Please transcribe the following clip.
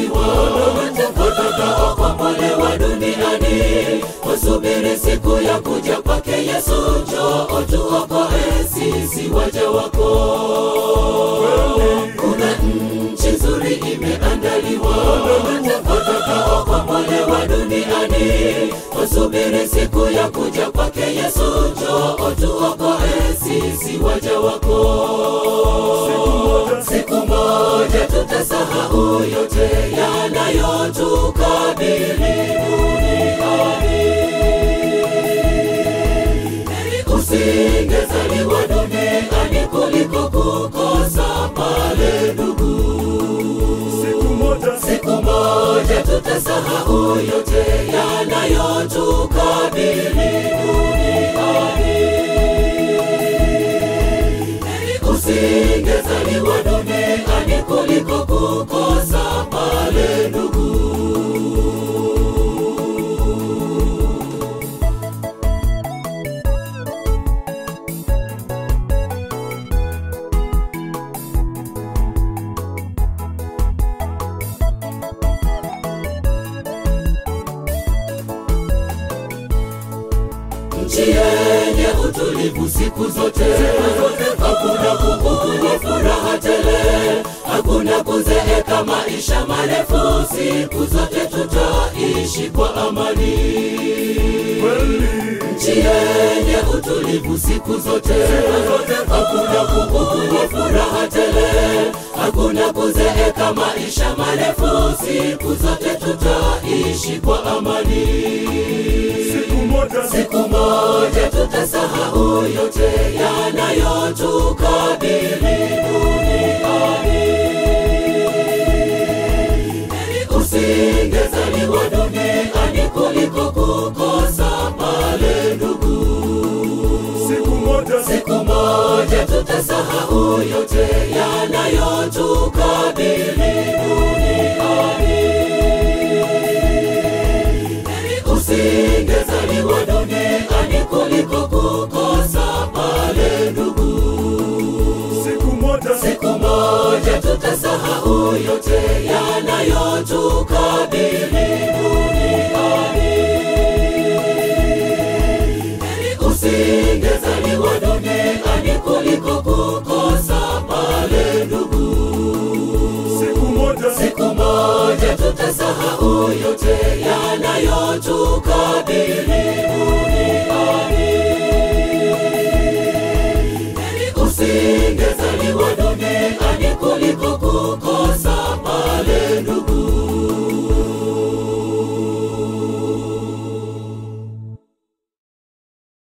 imeandaliwa watakaokombolewa duniani wasubiri siku ya kuja kwake yesu njoo tuokoe sisi waja wako kuna nchi nzuri imeandaliwa watakaokombolewa duniani wasubiri siku ya kuja kwake yesu njoo tuokoe sisi waja wako siku moja tutasahau yote yanayotukabili duniani heri usingezaliwa duniani kuliko kukosa pale ndugu siku moja siku moja tutasahau yote yanayotukabili duniani heri usingezaliwa duniani kuliko kukosa pale ndugu nchi yenye utulivu siku zote, hakuna kubukuwa furaha tele, hakuna kuzeeka maisha marefu, siku zote tutaishi kwa amani. kweli Nchi yenye utulivu siku zote, hakuna kubukuwa furaha tele, hakuna kuzeeka maisha marefu, siku zote tutaishi kwa amani. siku moja Siku moja tutasahau yote yanayotukabili duniani. Heri usingezaliwa duniani kuliko kukosa pale ndugu. siku moja Siku moja tutasahau yote yanayotukabili duniani. Heri usingezaliwa duniani kuliko kukosa pale ndugu. siku moja Siku moja tutasahau yote yanayotukabili duniani. Heri usingezaliwa duniani kuliko kukosa pale ndugu. siku moja Siku moja tutasahau yote yanayotukabili